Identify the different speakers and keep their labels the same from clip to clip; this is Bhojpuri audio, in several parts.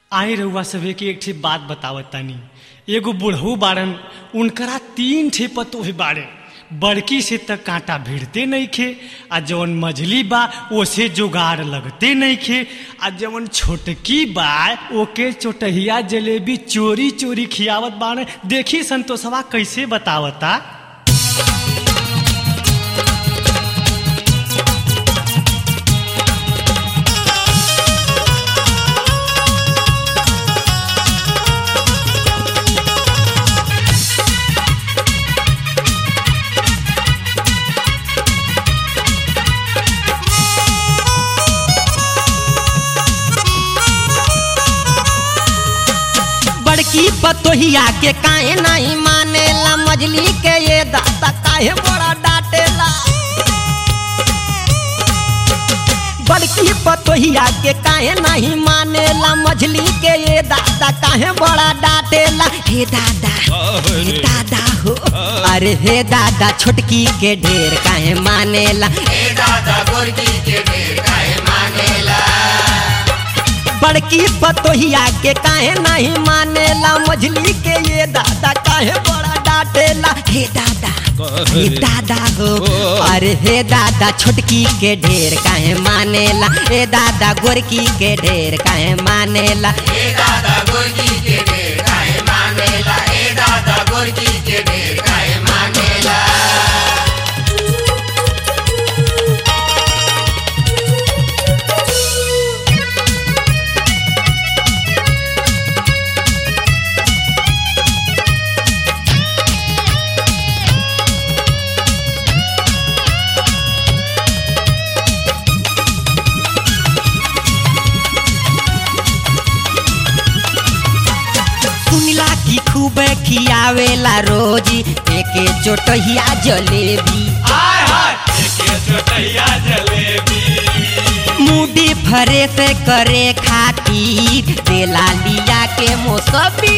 Speaker 1: आई रउआ सभे के एक ठे बात बतावत तानी एगो बुढ़ऊ बाड़न उनकरा तीन ठे पतोह बाड़े बड़की से त कांटा भिड़ते नइखे आ जवन मझली बा ओसे जोगाड़ लगते नइखे आ जवन छोटकी बा ओके चोटहिया जलेबी चोरी चोरी खियावत बाड़े देखी संतोषवा कैसे बतावता
Speaker 2: बड़की पतोहिया के काहे नहीं मानेला मजली के ये दादा काहे बड़ा डांटेला बड़की पतोहिया के काहे नहीं मानेला मछली के ये दादा काहे बड़ा डांटेला हे दादा हे दादा हो अरे हे दादा छोटकी के ढेर काहे मानेला बड़की पतोहिया के काहे नहीं मानेला मछली के ये दादा काहे बड़ा डांटेला हे दादा हे दादा हो अरे हे दादा छोटकी के ढेर काहे मानेला हे दादा गोरकी के ढेर काहे मानेला सुनिला की खूब खियावेला रोजी एके चोटहिया जलेबी मुडी फरे से करे खातिर तेला लिया के मोसबी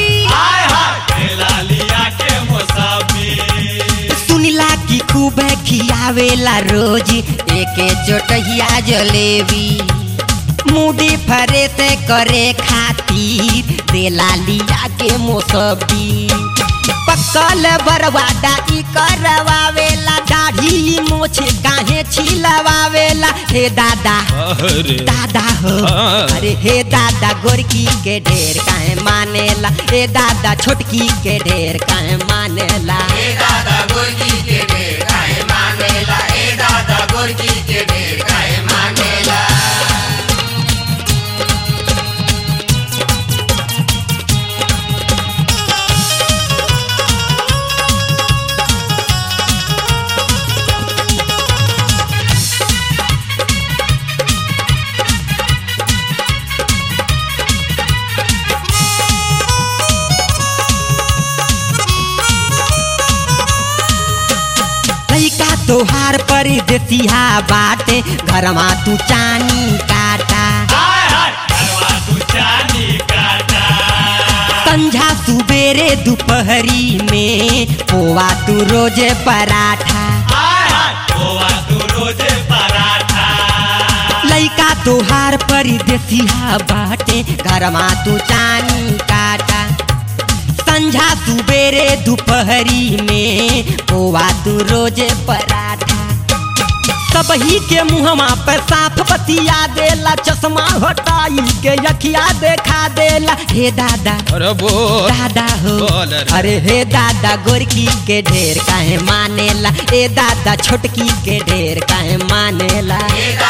Speaker 2: सुनिला की खूब खियावेला रोजी एके चोटहिया जलेबी मुडी फरे से करे खातिर तेला लिया के मोसबी पकल बरवाडा ई करवावेला दाढ़ी मोछ काहे छिलवावेला हे दादा दादा हो अरे हे दादा गोरकी के ढेर काहे मानेला हे दादा छोटकी के ढेर काहे मानेला लइका तोहार परदेसिया बाटे घरमा तू चानी काटा संझा सुबेरे दोपहरी में पोवा तू रोजे पराठा लइका तोहार परदेसिया बाटे घरमा तू चानी काटा संझा सुबेरे दोपहरी में पोवा तू रोजे पराठा सबही के मुहमा पर साफ बतिया देला चश्मा हटाई के यखिया देखा देला हे दादा
Speaker 3: अरे वो
Speaker 2: दादा हो
Speaker 3: बोल रे।
Speaker 2: अरे हे दादा गोरकी के ढेर काहे मानेला ए दादा छोटकी के ढेर काहे मानेला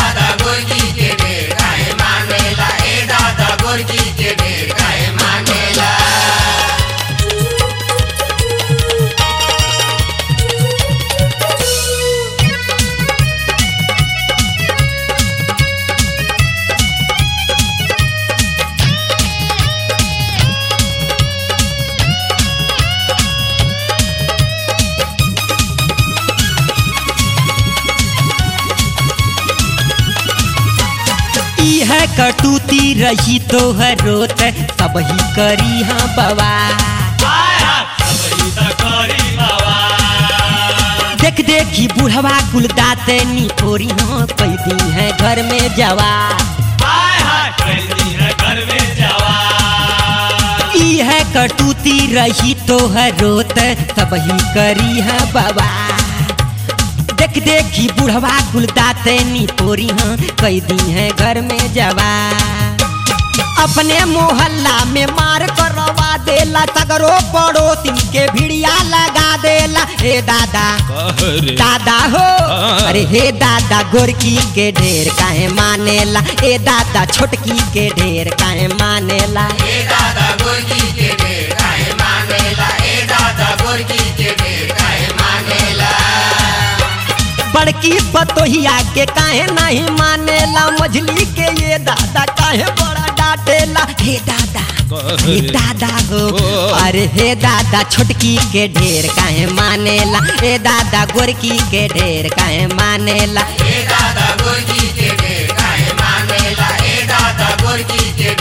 Speaker 2: इह कटूती रही तोहर रोत सबही करी हाँ बवा देख देखी बुढ़वा गुलदाते नी ओरी हाँ पैदी है घर में जवा
Speaker 1: हाय हाय कैदी है घर में जवान
Speaker 2: कटूती रही तो रोत सब ही करी है बाबा देख देखी बुढ़वा गुलदाते नी तोरी हाँ कई दी है घर में जवा अपने मोहल्ला में मार करवा देला सगरो पड़ोसी के भिड़िया लगा देला हे दादा
Speaker 3: कहरे
Speaker 2: दादा हो
Speaker 3: हाँ।
Speaker 2: अरे हे दादा गोरकी के ढेर काहे मानेला ए दादा छोटकी के ढेर काहे मानेला बड़की बतोहिया के काहे नहीं मानेला मझली के ये दादा काहे बड़ा डांटेला हे दादा
Speaker 3: कहरे।
Speaker 2: हे दादा हो
Speaker 3: ओ।
Speaker 2: अरे हे दादा छोटकी के ढेर काहे मानेला हे दादा गोरकी के ढेर काहे मानेला
Speaker 4: दादा गोरकी के ढेर काहे मानेला ए दादा गोरकी के